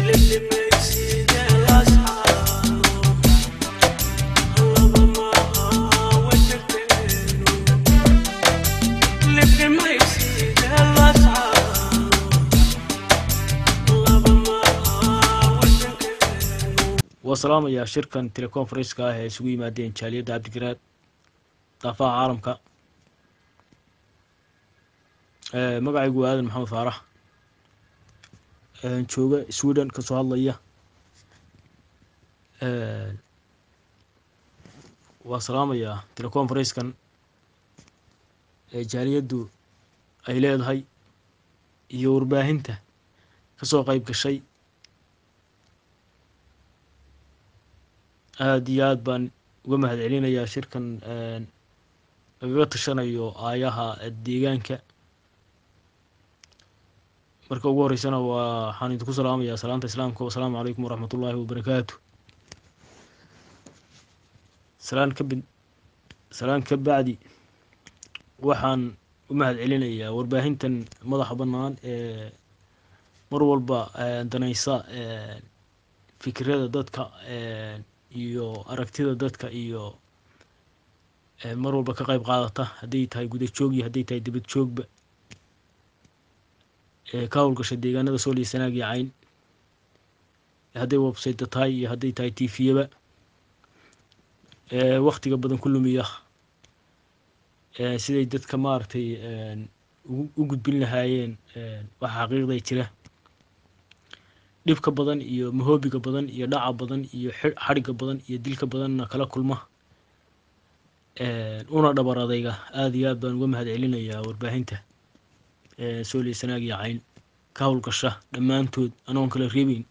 waa salaamayaa shirkan teleconferenska ah ee isugu yimaadeen jaaliyadda cabdigaraad daafaha caalamka magacaygu waa aadan maxamed faarax jooga sweden kasoo hadlaya waa salaamayaa teleconferenskan ee jaaliyaddu ay leedahay iyo warbaahinta kasoo qeyb gashay aada iyo aad baan uga mahad celinayaa shirkan lagaga tashanayo aayaha deegaanka marka ugu horeysana waa waxaan idinku salaamayaa salaanta islaamka wasalaamu calaykum waraxmat ullaahi wabarakaatu salaan ka bid salaan ka bacdi waxaan u mahad celinayaa warbaahintan madaxa bannaan ee mar walba danaysa fikirada dadka iyo aragtida dadka iyo mar walba ka qeyb qaadata hadday tahay guda joog iyo hadday tahay dibad joogba ka howlgasha deegaanada sooliyo sanaag iyo cayn hadday websayta tahay iyo hadday tahay tifiyaba waktiga badan ku lumiya siday dadka maaragtay u gudbin lahaayeen waxa xaqiiqday jira dhibka badan iyo mahoobiga badan iyo dhaca badan iyo xadhigga badan iyo dilka badanna kala kulma una dhabar adayga aada iyo aad baan uga mahad celinayaa warbaahinta sooliya sanaag iyo cayn ka howlgasha dhammaantood anoon kala reebeyn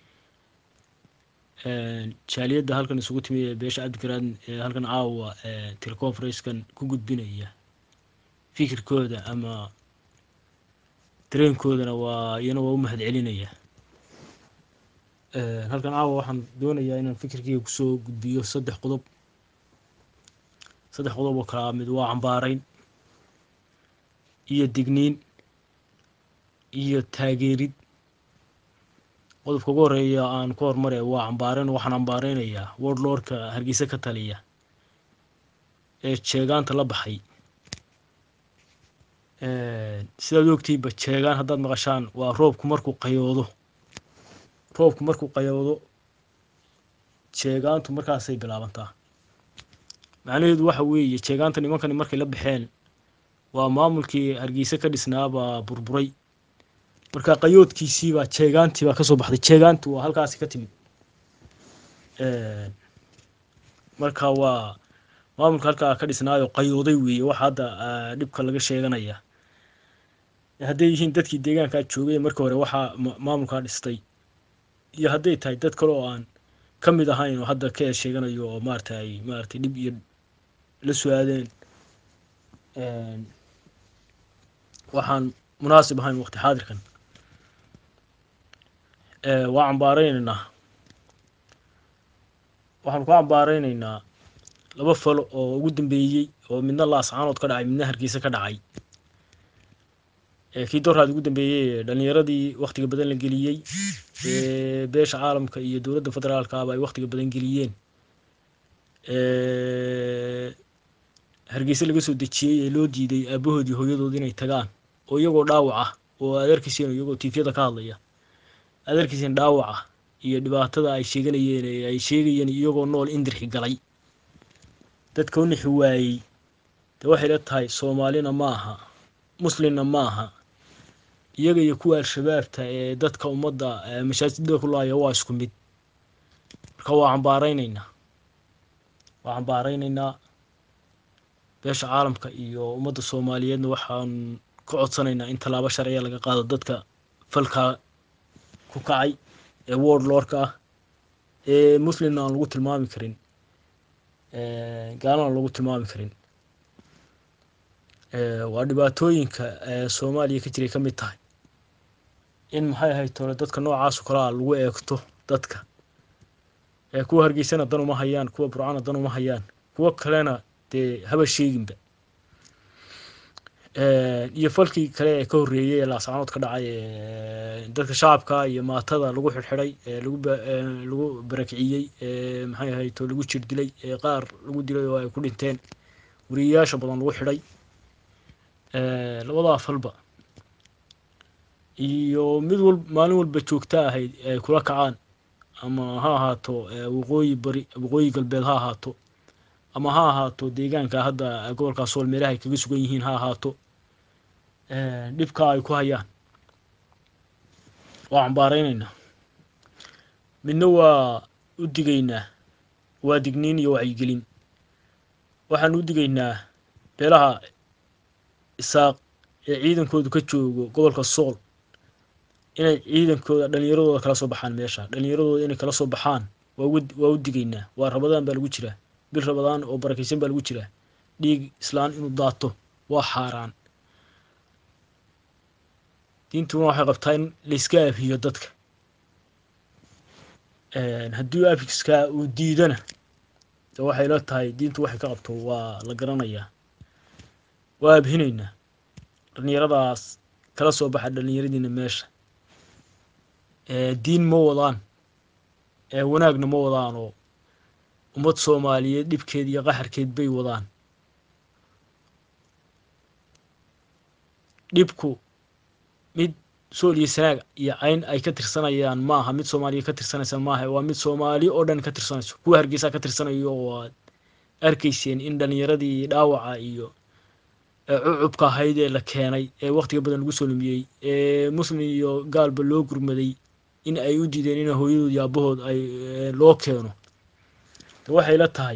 jaaliyadda halkan isugu timi ee beesha cabdigaraad ee halkan caawa teleconferenskan ku gudbinaya fikirkooda ama dareenkoodana waa iyana waa u mahad celinaya halkan caawa waxaan doonayaa inaan fikirkeyga kusoo gudbiyo saddex qodob saddex qodob oo kalaa mid waa cambaarayn iyo digniin iyo taageerid qodobka ugu horeeya aan ku hormare waa cambaarayn waxaan cambaareynayaa wordlordka hargeysa ka taliya ee jeegaanta la baxay sidaad ogtihiinba jeegaan haddaad maqashaan waa roobku markuu qayoodo roobku markuu qayoodo jeegaantu markaasay bilaabantaa macnaheedu waxa weeye jeegaanta nimankani markay la baxeen waa maamulkii hargeysa ka dhisnaabaa burburay marka qayoodkiisiibaa jeegaantii baa kasoo baxday jeegaanti waa halkaasi ka timid marka waa maamulka halkaa ka dhisnaayo qayooday weeye waxa hadda dhibka laga sheeganaya hadday yihiin dadkii deegaankaa joogay marka hore waxaa maamulkaa dhistay iyo hadday tahay dad kale oo aan ka mid ahayn oo hadda ka sheeganayo oo maarata ay maaratay dhib iyo la su-aadeen waxaan munaasib ahayn waqti xaadirkan waa cambaareynayna waxaanu ka cambaareynayna laba falo oo ugu dambeeyey oo midna laascaanood ka dhacay midna hargeysa ka dhacay kii doorhaad ugu dambeeyey dhalinyaradii waktiga badan la geliyey beesha caalamka iyo dowladda federaalkaaba ay waktiga badan geliyeen hargeysa laga soo dejiyey ee loo diiday aabahoodii hooyadood inay tagaan oo iyagoo dhaawac ah oo aad arkeysiin iyagoo tiifyada ka hadlaya aad arkeysiin dhaawaca iyo dhibaatada ay sheeganayeen ee ay sheegayeen iyagoo nool indirxi galay dadka u nixi waayey dee waxay la tahay soomaalina ma aha muslimna ma aha iyaga iyo kuwa al-shabaabta ee dadka ummadda mashaajidada ku laaya waa isku mid marka waa cambaareynayna waa cambaareynayna beesha caalamka iyo ummadda soomaaliyeedna waxaan ka codsanaynaa in tallaabo sharciya laga qaado dadka falkaa ku kacay ee word lordka ah ee muslimna aan lagu tilmaami karin gaalana lagu tilmaami karin waa dhibaatooyinka soomaaliya ka jiray ka mid tahay in maxay ahayd tole dadka noocaaso kalea lagu eegto dadka kuwa hargeysana dan uma hayaan kuwa burcana dan uma hayaan kuwo kalena dee haba sheeginba iyo falkii kale ee ka horreeyey ee laascanood ka dhacay dadka shacabka iyo maatada lagu xidhxidhay lagu lagu barakiciyey maxay ahayd oo lagu jir dilay qaar lagu dilay oo ay ku dhinteen wariyayaasha badan lagu xidhay labadaa falba iyo mid wal maalin walba joogta ahayd ay kula kacaan ama ha ahaato waqooyi bari waqooyi galbeed ha ahaato ama ha ahaato deegaanka hadda gobolkaa sool meelaha ay kaga sugan yihiin ha ahaato dhibkaa ay ku hayaan waa cambaareyneynaa midna waa u digaynaa waa digniin iyo wacyigelin waxaan u digaynaa beelaha isaaq ee ciidankoodu ka joogo gobolka sool inay ciidankooda dhalinyaradooda kala soo baxaan meesha dhalinyaradooda inay kala soo baxaan waa waa u digaynaa waa rabadaan baa lagu jiraa bil rabadaan oo barakaysan baa lagu jiraa dhiig islaan inuu daato waa xaaraan diintuna waxay qabtaa in layska aafiyo dadka haddii aafiskaa uu diidana de waxay la tahay diintu waxay ka qabto waa la garanayaa waa abhinaynaa dhalinyaradaas kala soo baxa dhalinyaradiina meesha diin ma wadaan wanaagna ma wadaan oo ummad soomaaliyeed dhibkeed iyo qaxarkeed bay wadaan dhibku mid sool iyo sanaag iyo cayn ay ka tirsanayaan maaha mid soomaaliya ka tirsanaysa maaha waa mid soomaali oo dhan ka tirsanayso kuwa hargeysa ka tirsanayo oo aad arkayseen in dhalinyaradii dhaawaca iyo cucubka ahayd ee la keenay ee waktiga badan lagu soo lumiyey ee muslim iyo gaalba loo gurmaday in ay u diideen in hooyadood iyo aabahood ay loo keeno waxay la tahay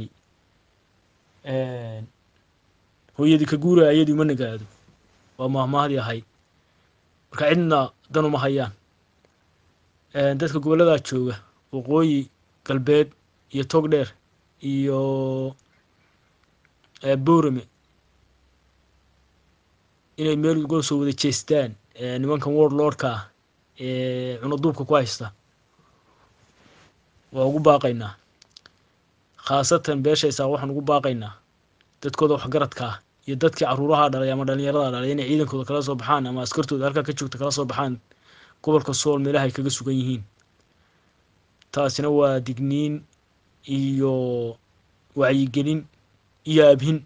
hooyadii ka guura ayadii uma nagaado waa maahmaahdii ahayd marka cidna dan uma hayaan dadka gobolladaa jooga waqooyi galbeed iyo togdheer iyo boorame inay meel uga soo wada jeestaan nimankan world lordka ah ee cunaduubka ku haysta waa ugu baaqaynaa khaasatan beeshaysaa waxaan ugu baaqaynaa dadkooda waxgaradka ah iyo dadkii caruuraha dhalay ama dhalinyarada dhalay inay ciidankooda kala soo baxaan ama askartooda halkaa ka joogta kala soo baxaan gobolka sool meelaha ay kaga sugan yihiin taasina waa digniin iyo wacyigelin iyo abhin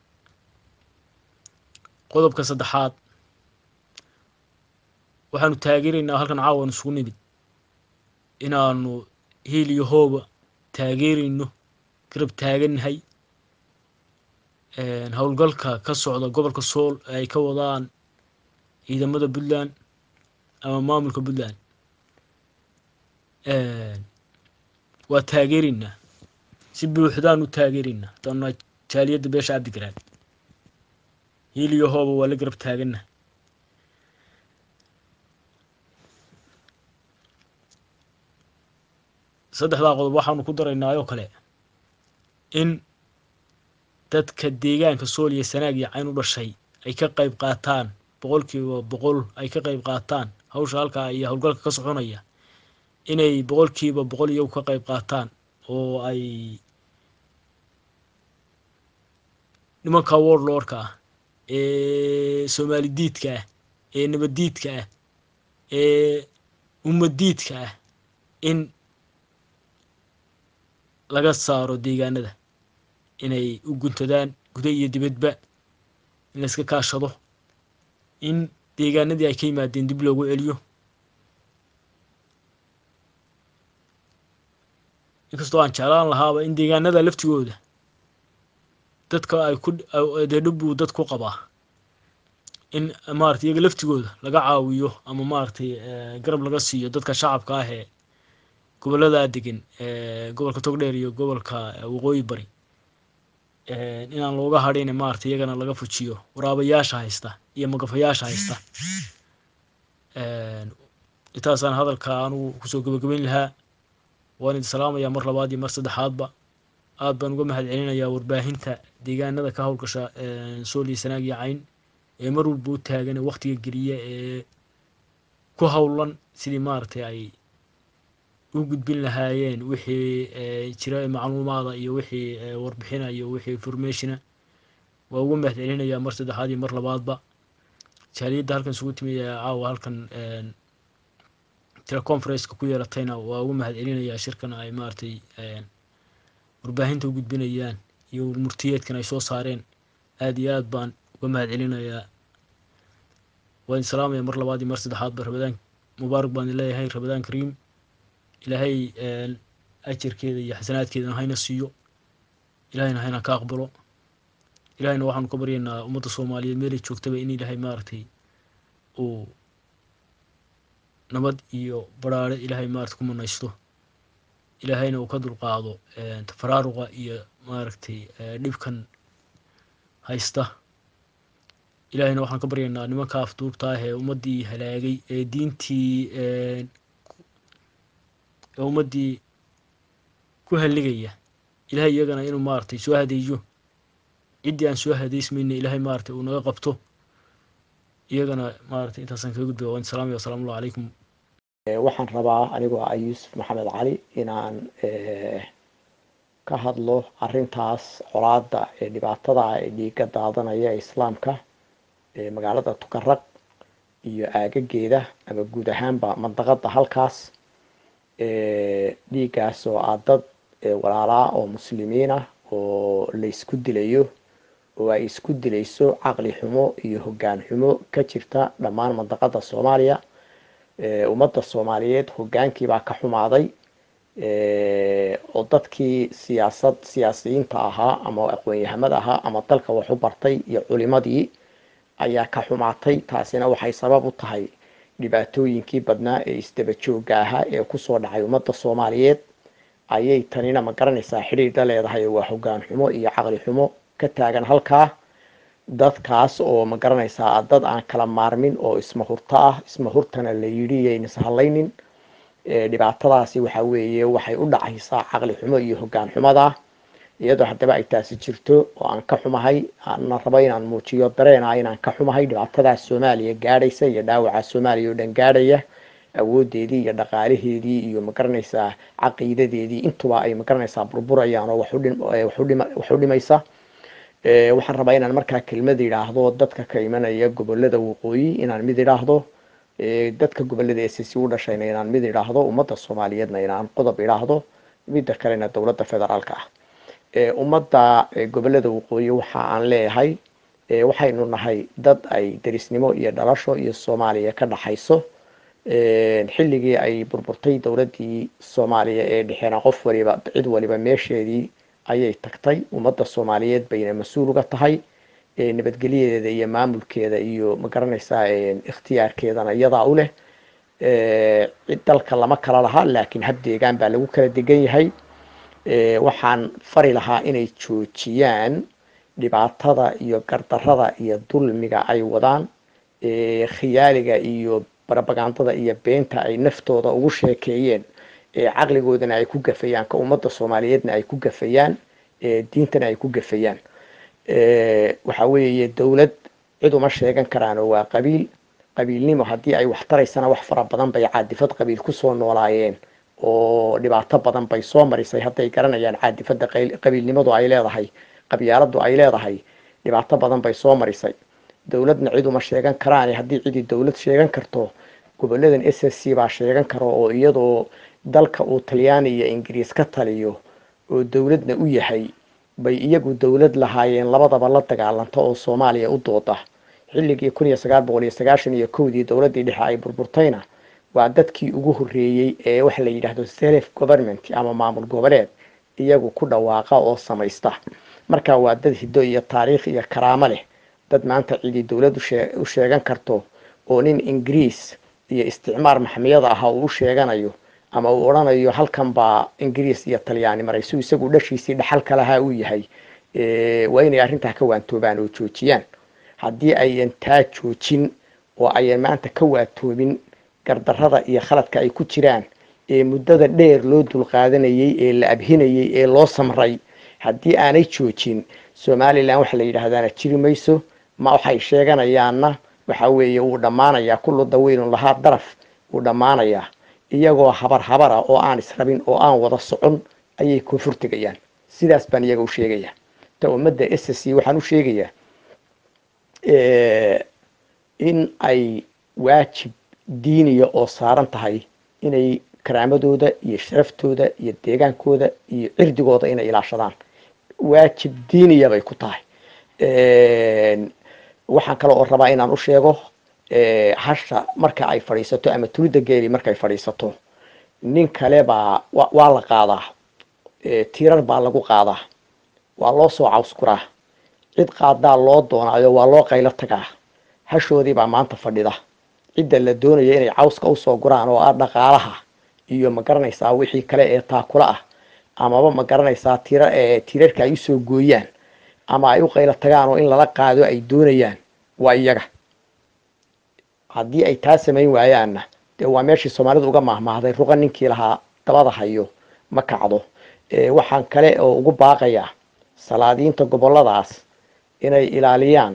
qodobka saddexaad waxaanu taageeraynaa halkan caawan isugu nimid inaanu hiil iyo hooba taageerayno garab taagannahay howlgalka ka socda gobolka sool ay ka wadaan ciidamada puntland ama maamulka puntland waa taageeraynaa si buuxdaan u taageeraynaa hadaanu jaaliyadda beesha cabdigaraan hiil iyo hooba waa la garab taaganna saddexdaa qodob waxaanu ku daraynaa oo kale in dadka deegaanka sool iyo sanaag iyo cayn u dhashay ay ka qayb qaataan boqolkiiba boqol ay ka qayb qaataan hawsha halkaa iyo howlgalka ka soconaya inay boqolkiiba boqol iyagu ka qayb qaataan oo ay nimanka world lordka ah ee soomaali diidka ah ee nabaddiidka ah ee ummadiidka ah in laga saaro deegaanada inay u guntadaan guda iyo dibadba in la iska kaashado in deegaanadii ay ka yimaadeen dib loogu celiyo inkastoo aan jeclaan lahaaba in deegaanada laftigooda dadka ay ku dee dhib buu dad ku qabaa in maarata iyaga laftigooda laga caawiyo ama maaragtay garab laga siiyo dadka shacabka ah ee gobolladaa degan gobolka togdheer iyo gobolka waqooyi bari inaan looga hadhin maarata iyagana laga fujiyo waraabayaasha haysta iyo magafayaasha haysta intaasaan hadalka anugu kusoo gabagabayn lahaa waan idin salaamayaa mar labaad iyo mar saddexaadba aad baan uga mahad celinayaa warbaahinta deegaanada ka howlgasha sool iyo sanaag iyo cayn ee mar walba u taagan ee waktiga geliya ee ku howlan sidii maaragtay ay u gudbin lahaayeen wixii jira macluumaada iyo wixii warbixina iyo wixii informationa waa uga mahad celinayaa mar saddexaad iyo mar labaadba jaaliyadda halkan isugu timi ee caawa halkan teleconferenceka ku yeelatayna waa ugu mahad celinayaa shirkan ay maaragtay warbaahinta u gudbinayaan iyo murtiyeedkan ay soo saareen aada iyo aad baan uga mahad celinayaa waa idin salaamaya mar labaad iyo mar saddexaad ba rabadaan mubaarak baan idin leeyahay rabadaan kariim ilaahay ajarkeeda iyo xasanaadkeedana hayna siiyo ilahayna hayna ka aqbalo ilahayna waxaanu ka baryaynaa ummadda soomaaliyeed meelay joogtaba in ilaahay maaragtay uu nabad iyo baraare ilaahay maarata ku manaysto ilaahayna uu ka dulqaado tafaraaruqa iyo maaragtay dhibkan haysta ilaahayna waxaan ka baryaynaa nimanka afduubta ah ee ummaddii halaagay ee diintii ee ummaddii ku halligaya ilahay iyagana inuu maaragtay soo hadeeyo ciddii aan soo hadeysmayna ilaahay maaragtay uu naga qabto iyagana maaragtay intaasaan kaga gudbaya waan salaamaya wasalaamu allahu calaykum waxaan rabaa anigoo ah yuusuf maxamed cali inaan ka hadlo arrintaas colaada ee dhibaatada ee dhiiga daadanaya ee islaamka ee magaalada tukaraq iyo aagageeda ama guud ahaanba mandaqada halkaas dhiigaas oo ah dad walaalaa oo muslimiin ah oo la isku dilayo oo ay isku dilayso caqli xumo iyo hoggaan xumo ka jirta dhammaan mandaqada soomaaliya ummadda soomaaliyeed hoggaankiibaa ka xumaaday oo dadkii siyaasad siyaasiyiinta ahaa ama aqoon-yahamada ahaa ama dalka wax u bartay iyo culimadii ayaa ka xumaatay taasina waxay sabab u tahay dhibaatooyinkii badnaa ee isdaba joogga ahaa ee kusoo dhacay ummadda soomaaliyeed ayay tanina ma garanaysaa xidhiidha leedahay waa hoggaan xumo iyo caqli xumo ka taagan halkaa dadkaas oo ma garanaysaa dad aan kala maarmin oo isma hurto ah isma hurtana la yidhi yaynas hadlaynin dhibaatadaasi waxa weeye waxay u dhacaysaa caqli xumo iyo hoggaan xumada iyadoo haddaba ay taasi jirto oo aan ka xumahay ana rabo inaan muujiyo dareena inaan ka xumahay dhibaatadaas soomaaliya gaadhaysa iyo dhaawaca soomaaliya oo dhan gaadhaya awoodeedii iyo dhaqaalaheedii iyo magaranaysaa caqiidadeedii intuba ay magaranaysaa burburayaan oo wax u dhimaysa waxaan rabaa inaan markaa kelmad idhaahdo dadka ka imanaya gobolada waqooyi inaan mid idhaahdo dadka gobolada ss u dhashayna inaan mid idhaahdo ummadda soomaaliyeedna inaan qodob idhaahdo midda kalena dowladda federaalka ah ummadda gobolada waqooyi waxa aan leeyahay waxaynu nahay dad ay derisnimo iyo dhalasho iyo soomaaliya ka dhaxayso xilligii ay burburtay dowladdii soomaaliya ee dhexeena qof waliba cid waliba meesheedii ayay tagtay ummadda soomaaliyeed bayna mas-uul uga tahay nabadgelyadeeda iyo maamulkeeda iyo ma garanaysaa ikhtiyaarkeedana iyadaa u leh cid dalka lama kala laha laakiin hab deegaan baa lagu kala degan yahay waxaan fari lahaa inay joojiyaan dhibaatada iyo gardarada iyo dulmiga ay wadaan khiyaaliga iyo barabagandada iyo beenta ay naftooda ugu sheekeeyeen caqligoodana ay ku gafayaan ka ummadda soomaaliyeedna ay ku gafayaan diintana ay ku gafayaan waxa weeye dowlad cid uma sheegan karaan oo waa qabiil qabiilnimo haddii ay wax taraysana wax fara badan bay caadifad qabiil kusoo noolaayeen oo dhibaato badan bay soo marisay hadday garanayaan caadifada qabiilnimadu ay leedahay qabyaaladu ay leedahay dhibaato badan bay soo marisay dowladna cid uma sheegan karaan haddii cidii dowlad sheegan karto goboladan s s c baa sheegan karo oo iyadoo dalka uu talyaani iyo ingiriis ka taliyo oo dowladna u yahay bay iyagu dowlad lahaayeen labadaba la dagaalanta oo soomaaliya u dooda xilligii kun iyo sagaal boqol iyo sagaashan iyo kowdii dowladdii dhexe ay burburtayna waa dadkii ugu horreeyey ee waxa la yidhaahdo self government ama maamul goboleed iyagu ku dhawaaqa oo samaysta marka waa dad hiddo iyo taariikh iyo karaamo leh dad maanta cidii dowlad u sheegan karto oo nin ingiriis iyo isticmaar maxmiyada ah uu u sheeganayo ama uu odhanayo halkan baa ingiriis iyo talyaani maray su isagu dhashiisii dhaxalka lahaa uu yahay waa inay arrintaa ka waantoobaan oo joojiyaan haddii ayan taa joojin oo ayan maanta ka waatoobin gardarrada iyo khaladka ay ku jiraan ee muddada dheer loo dulqaadanayey ee la abhinayey ee loo samray haddii aanay joojin somalilan waxa la yidhaahdaana jiri mayso ma waxay sheeganayaanna waxa weeye wuu dhammaanayaa kullu dawiilun lahaa daraf wuu dhammaanayaa iyagoo habar habara oo aan israbin oo aan wada socon ayay koonfur tegayaan sidaas baan iyaga u sheegayaa ta ummadda s c waxaan u sheegayaa in ay waajib diiniya oo saaran tahay inay karaamadooda iyo sharaftooda iyo deegaankooda iyo cirdigooda inay ilaashadaan waajib diiniya bay ku tahay waxaan kale oo rabaa inaan u sheego hasha marka ay fadhiisato ama tulida geeli markay fadhiisato nin kale baa waa la qaadaa tiirar baa lagu qaadaa waa loo soo cawskuraa cid qaadaa loo doonaayo waa loo qaylo tagaa hashoodii baa maanta fadhida cidda la doonaya inay cawska usoo guraan oo ah dhaqaalaha iyo ma garanaysaa wixii kale ee taakula ah amaba ma garanaysaa tiira tiirarka ay usoo gooyaan ama ay u qaylo tagaan oo in lala qaado ay doonayaan waa iyaga haddii ay taa samayn waayaanna dee waa meeshii soomaalidu uga mahmaahday ruqa ninkii lahaa dabada hayo ma kacdo waxaan kale oo ugu baaqayaa salaadiinta goboladaas inay ilaaliyaan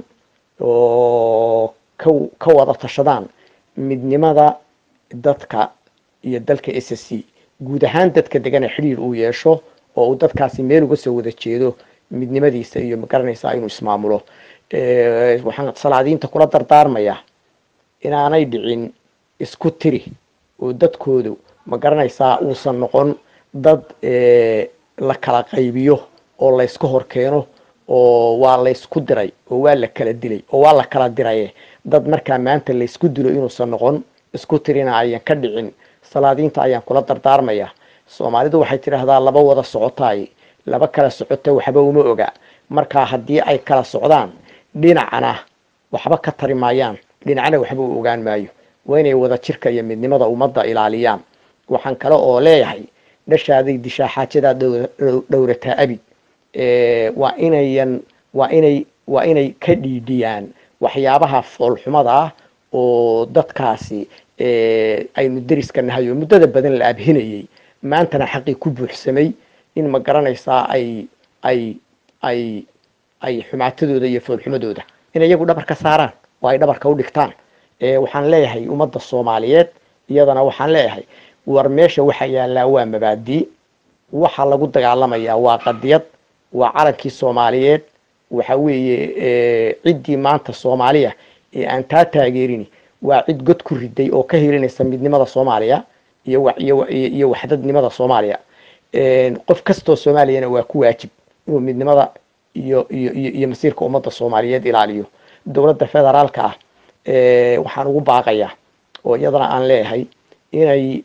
oo ka ka wada tashadaan midnimada dadka iyo dalka s c guud ahaan dadka degana xidhiir uu yeesho oo uu dadkaasi meel uga soo wada jeedo midnimadiisa iyo magaranaysaa inuu ismaamulo waxaan salaadiinta kula dardaarmayaa inaanay dhicin isku tiri oo dadkoodu ma garanaysaa uusan noqon dad la kala qaybiyo oo layska hor keeno oo waa laysku diray oo waa la kala dilay oo waa la kala diraye dad markaa maanta laysku dilo inuusan noqon isku tirina ayan ka dhicin salaadiinta ayaan kula dardaarmaya soomaalidu waxay tidhaahdaa laba wada socotaay laba kala socota waxba uma oga markaa haddii ay kala socdaan dhinacna waxba ka tari maayaan dhinacna waxba u ogaan maayo waa inay wada jirka iyo midnimada ummadda ilaaliyaan waxaan kale oo leeyahay dhashaaday dishaa xaajadaa dhowrataa abid waa inayan waa inay waa inay ka dhiidhiyaan waxyaabaha foolxumada ah oo dadkaasi aynu deriska nahay oo muddada badan la abhinayay maantana xaqii ku buuxsamay in ma garanaysaa ay ay ay ay xumaatadooda iyo foolxumadooda in iyagu dhabar ka saaraan oo ay dhabarka u dhigtaan waxaan leeyahay ummadda soomaaliyeed iyadana waxaan leeyahay war meesha waxa yaallaa waa mabaadii waxa lagu dagaalamayaa waa qadiyad waa calankii soomaaliyeed waxa weeye ciddii maanta soomaaliya ee aan taa taageerini waa cid god ku riday oo ka helinaysa midnimada soomaaliya iyo iyo waxdadnimada soomaaliya qof kastoo soomaaliyana waa ku waajib inuu midnimada iyo iyo iyo masiirka ummadda soomaaliyeed ilaaliyo dowladda federaalka ah waxaan ugu baaqayaa oo iyadana aan leeyahay inay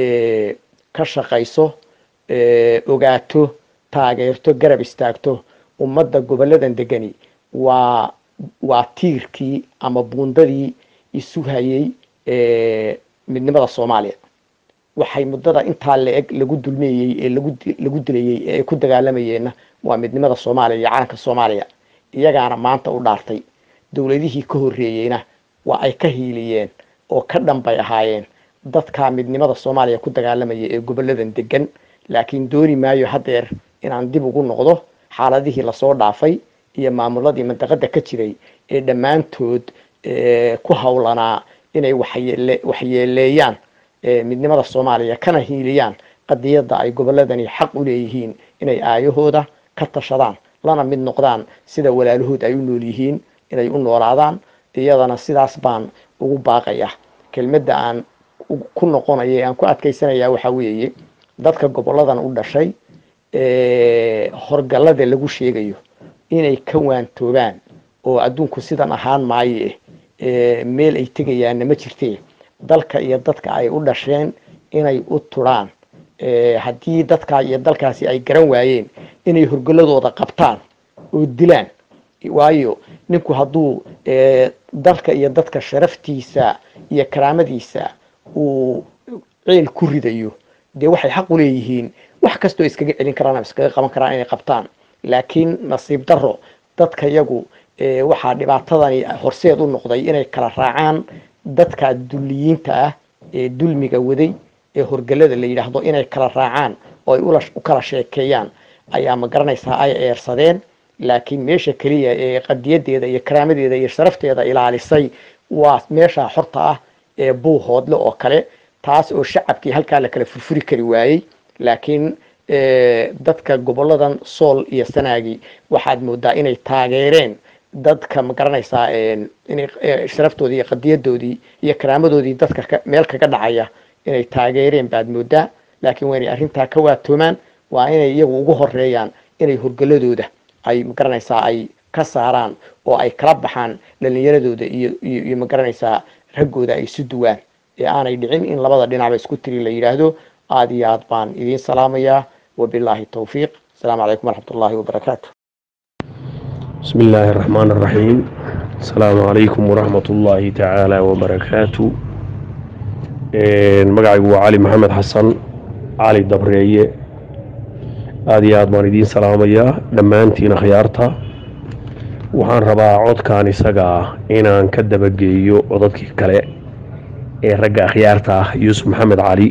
ka shaqayso ogaato taageerto garab istaagto ummadda goboladan degani waa waa tiirkii ama buundadii isu hayay midnimada soomaaliya waxay muddada intaa la-eg lagu dulmeeyey ee lagu lagu dilayey ee ay ku dagaalamayeenna waa midnimada soomaaliya iyo calanka soomaaliya iyagaana maanta u dhaartay dowladihii ka horreeyeyna waa ay ka hiiliyeen oo ka dhanbay ahaayeen dadka midnimada soomaaliya ku dagaalamaya ee goboladan degan laakiin dooni maayo haddeer inaan dib ugu noqdo xaaladihii lasoo dhaafay iyo maamuladii mandaqada ka jiray ee dhammaantood ku howlanaa inay waxyeele waxyeeleeyaan midnimada soomaaliya kana hiiliyaan qadiyadda ay goboladani xaq u leeyihiin inay aayahooda ka tashadaan lana mid noqdaan sida walaalahood ay u nool yihiin inay u noolaadaan iyadana sidaas baan ugu baaqaya kelmadda aan ku noqonaya ee aan ku adkaysanaya waxaa weeye dadka goboladan u dhashay horgallada lagu sheegayo inay ka waantoobaan oo adduunku sidan ahaan maaye meel ay tegayaanna ma jirtee dalka iyo dadka ay u dhasheen inay u turaan haddii dadkaa iyo dalkaasi ay garan waayeen inay horgalladooda qabtaan oo dilaan waayo ninku hadduu dalka iyo dadka sharaftiisa iyo karaamadiisa uu ceel ku ridayo dee waxay xaq u leeyihiin wax kastoo iskaga celin karaan ama iskaga qaban karaan inay qabtaan laakiin nasiib daro dadka yagu waxaa dhibaatadani horseed u noqday inay kala raacaan dadka dulliyiinta ah ee dulmiga waday ee horgalada la yidhaahdo inay kala raacaan oo ay u kala sheekeeyaan ayaa ma garanaysaa ay eersadeen laakiin meesha keliya ee qadiyadeeda iyo karaamadeeda iyo sharafteeda ilaalisay waa meesha xorta ah ee buuhoodle oo kale taas oo shacabkii halkaa la kala furfuri kari waayey laakiin dadka goboladan sool iyo sanaagi waxaad moodaa inay taageereen dadka ma garanaysaa inay sharaftoodii iyo qadiyadoodii iyo karaamadoodii dadka meel kaga dhacaya inay taageereen baad moodaa laakiin waa inay arrintaa ka waatoomaan waa inay iyagu ugu horeeyaan inay horgeladooda ay ma garanaysaa ay ka saaraan oo ay kala baxaan dhalinyaradooda iyo iyo ma garanaysaa raggooda ay isu duwaan ee aanay dhicin in labada dhinacba isku tiri la yidhaahdo aada iyo aad baan idiin salaamayaa wabilaahi towfiiq asalaamu calaykum waraxmat ullaahi wabarakaatu بسم الله الرحمن الرحيم السلام عليكم ورحمة الله تعالى وبركاته magacaygu waa cali maxamed xasan cali dabreeye aada iyo aad baan idiin salaamayaa dhammaantiin akhyaarta waxaan rabaa codkan isaga ah inaan ka dabageeyo codadkii kale ee ragga akhyaarta ah yuusuf maxamed cali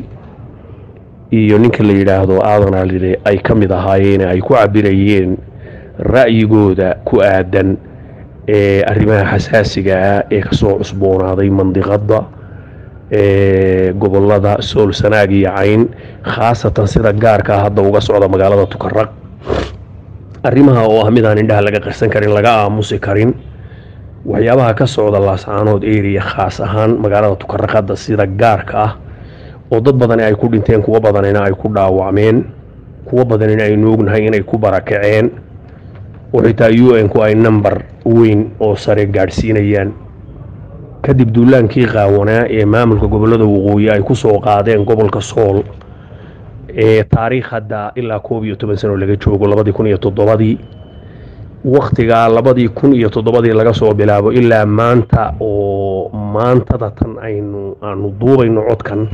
iyo ninka la yidhaahdo aadan alile ay ka mid ahaayeen ay ku cabirayeen ra'yigooda ku aadan ee arrimaha xasaasiga ah ee kasoo cusboonaaday mandiqadda ee gobolada sool sanaag iyo cayn khaasatan sida gaarka hadda uga socda magaalada tukaraq arrimaha oo ah midaan indhaha laga qarsan karin laga aamusi karin waxyaabaha ka socda laascaanood area khaas ahaan magaalada tukaraq hadda sida gaarka ah oo dad badani ay ku dhinteen kuwo badanina ay ku dhaawacmeen kuwo badanina aynu ognahay inay ku barakaceen oo xitaa u n ku ay number weyn oo sare gaadhsiinayaan kadib duulaankii qaawanaa ee maamulka gobolada waqooyi ay ku soo qaadeen gobolka sool ee taariikh hadda ilaa koob iyo toban sano laga joogo labadii kun iyo toddobadii wakhtigaa labadii kun iyo toddobadii laga soo bilaabo ilaa maanta oo maantada tan aynu aanu duubayno codkan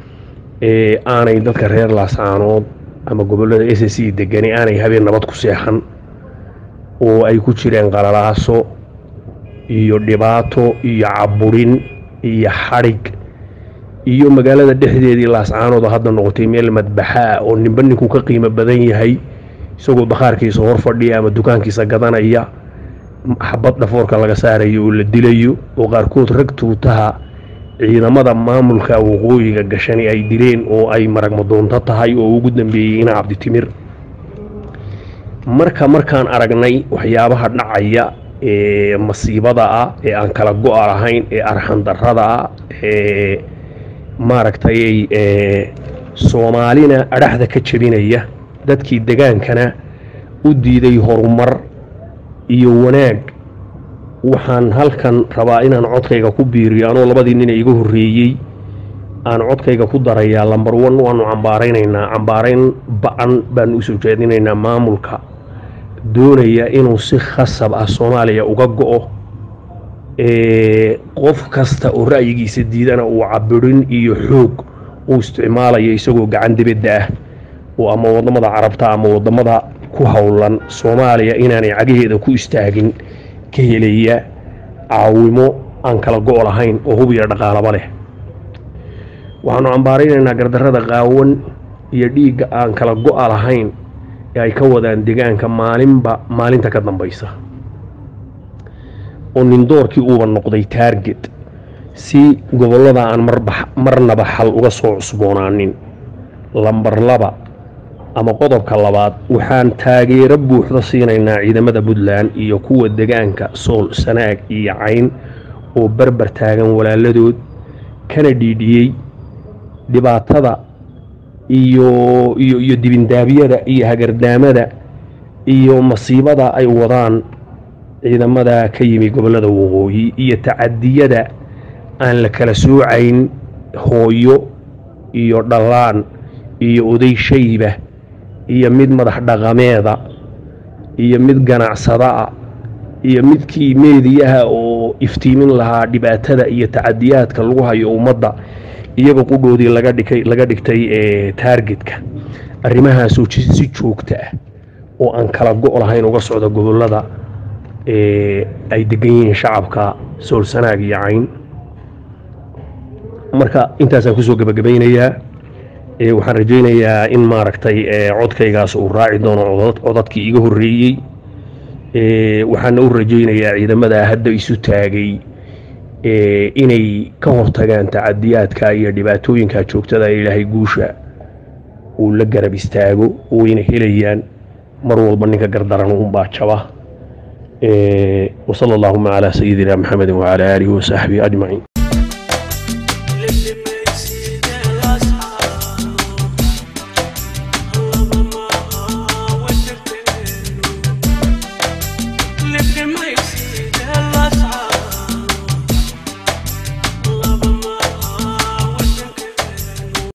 ee aanay dadka reer laascaanood ama gobolada s c degani aanay habeen nabad ku seexan oo ay ku jireen qalalaaso iyo dhibaato iyo caburin iyo xadhig iyo magaalada dhexdeedii laascaanood oo hadda noqotay meel madbaxa ah oo ninba ninku ka qiimo badan yahay isagoo bakhaarkiisa hor fadhiya ama dukaankiisa gadanaya xabad dhafoorka laga saarayo oo la dilayo oo qaarkood rag tuutaha ciidamada maamulka waqooyiga gashani ay dileen oo ay maragmadoonto tahay oo ugu dambeeyey ina cabditimir marka markaan aragnay waxyaabaha dhacaya ee masiibada ah ee aan kala go-a lahayn ee arxandarrada ah ee maaragtay ee soomaalina adhaxda ka jebinaya dadkii degaankana u diiday horumar iyo wanaag waxaan halkan rabaa inaan codkayga ku biiriyo anoo labadii nin iga horreeyey aan codkayga ku darayaa lambar one waanu cambaaraynaynaa cambaarayn ba-an baanu usoo jeedinaynaa maamulka doonaya inuu si khasab ah soomaaliya uga go-o qof kasta oo ra'yigiisa diidana uu cabirin iyo xoog uu isticmaalayo isagoo gacan dibadda ah oo ama wadamada carabta ama wadamada ku howlan soomaaliya inaanay cagaheeda ku istaagin ka helaya caawimo aan kala go' lahayn oo hub iyo dhaqaalaba leh waxaanu cambaaraynaynaa gardarrada qaawan iyo dhiigga aan kala go-a lahayn ee ay ka wadaan degaanka maalinba maalinta ka dambaysa oo nindoorkii uuba noqday taarget si gobollada aan marnaba xal uga soo cusboonaanin lambar laba ama qodobka labaad waxaan taageero buuxda siinaynaa ciidamada puntland iyo kuwa degaanka sool sanaag iyo cayn oo barbar taagan walaaladood kana dhiidhiyey dhibaatada iyo iyo iyo dibindaabyada iyo hagardaamada iyo masiibada ay wadaan ciidamada ka yimi gobollada waqooyi iyo tacadiyada aan la kala soocayn hooyo iyo dhallaan iyo oday shayba iyo mid madax dhaqameeda iyo mid ganacsadaah iyo midkii meediyaha oo iftiimin lahaa dhibaatada iyo tacadiyaadka lagu hayo ummadda iyaga qudhoodii laga dhigay laga dhigtay ee taargetka arrimahaasoo si joogta ah oo aan kala go' lahayn uga socda gobollada ee ay degan yihiin shacabka sool sanaag iyo cayn marka intaasaan kusoo gebagabaynayaa waxaan rajaynayaa in maaragtay codkaygaas uu raaci doono codadkii iga horreeyey waxaana u rajaynayaa ciidamada hadda isu taagay inay ka hortagaan tacadiyaadka iyo dhibaatooyinka joogtada ilaahay guusha uu la garab istaago wayna helayaan mar walba ninka gardaran uunbaa jaba وصلى اللهم على سيدنا محمد وعلى آله وصحبه أجمعين